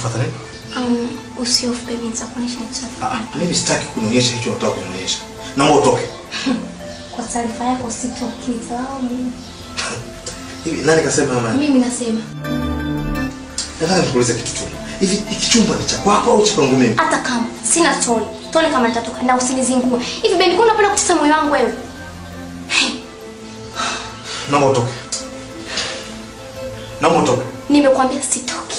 Unafuata nini? Um, usiofu baby, nitakuonyesha nitafuta. Ah, mimi sitaki kunionyesha hicho unataka kunionyesha. Naomba utoke. Kwa taarifa yako sitoki, nitawamu. Hivi nani kasema mama? Mimi nasema Nataka nikuulize kitu tu. Hivi hiki chumba ni cha kwako au cha kwangu mimi? hata kama sina toni, toni kama nitatoka na usinizingue. Hivi baby, kuna unapenda kutesa moyo wangu wewe? Naomba utoke. Naomba utoke. Nimekwambia sitoki.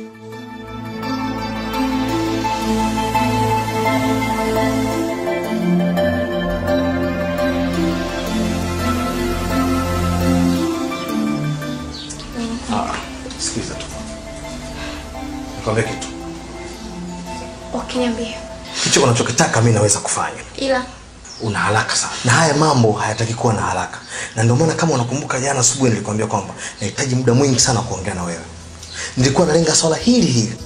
Ah, sikiliza tu. Nikwambia kitu. Wakiniambia Hicho unachokitaka mimi naweza kufanya. ila Una haraka sana. Na haya mambo hayataki kuwa na haraka. Na ndio maana kama unakumbuka jana asubuhi nilikwambia kwamba nahitaji muda mwingi sana kuongea na wewe. Nilikuwa nalenga swala hili hili.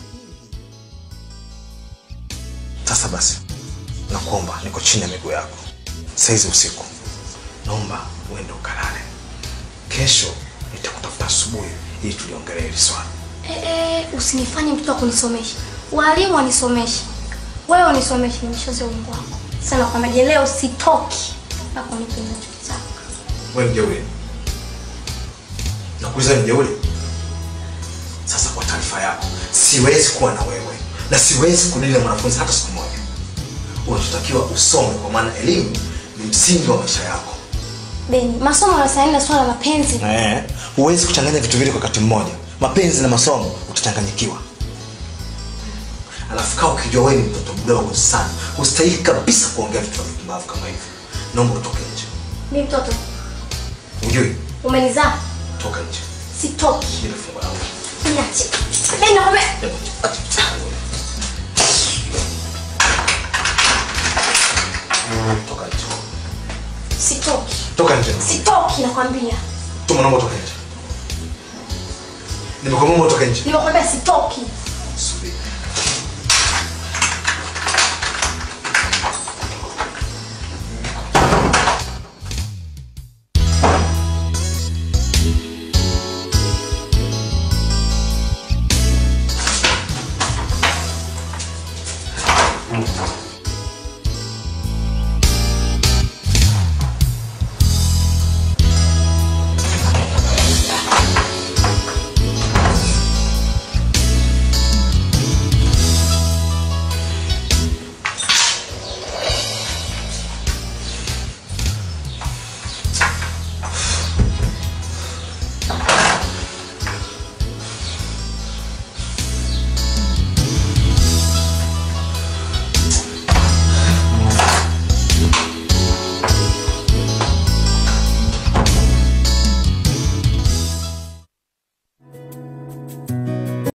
Sasa basi, nakuomba niko chini ya miguu yako. Saizi usiku. Naomba uende ukalale. Kesho nitakutafuta asubuhi ili tuliongelee hili swala. eh, eh, usinifanye mtoto wa kunisomesha. Walimu wanisomeshe, wewe unisomeshe, nimeshoze ungu wako sana. Kwamba je, leo sitoki mpaka unipe ninachotaka. Wewe ni jeuri. Nakuuliza ni jeuri. Sasa kwa taarifa yako, siwezi kuwa na wewe na siwezi kudili na mwanafunzi hata siku moja. Unachotakiwa usome, kwa maana elimu ni msingi wa maisha yako. Beni, masomo yanasaini na swala la mapenzi. Eh, huwezi kuchanganya vitu vile kwa wakati mmoja. Mapenzi na masomo utachanganyikiwa. Alafu kaa ukijua wewe ni mtoto mdogo sana, hustahili kabisa kuongea vitu vya vipumbavu kama hivi. Naomba utoke nje. Mimi mtoto, Ujui, umenizaa, toka nje. sitoki. Ile fungu langu. Niache. Beni, nakwambia Toka nje. sitoki. Toka nje. Sitoki nakwambia. Tuma naomba toka nje. Nimekwambia toka nje. Nimekwambia sitoki. Subiri.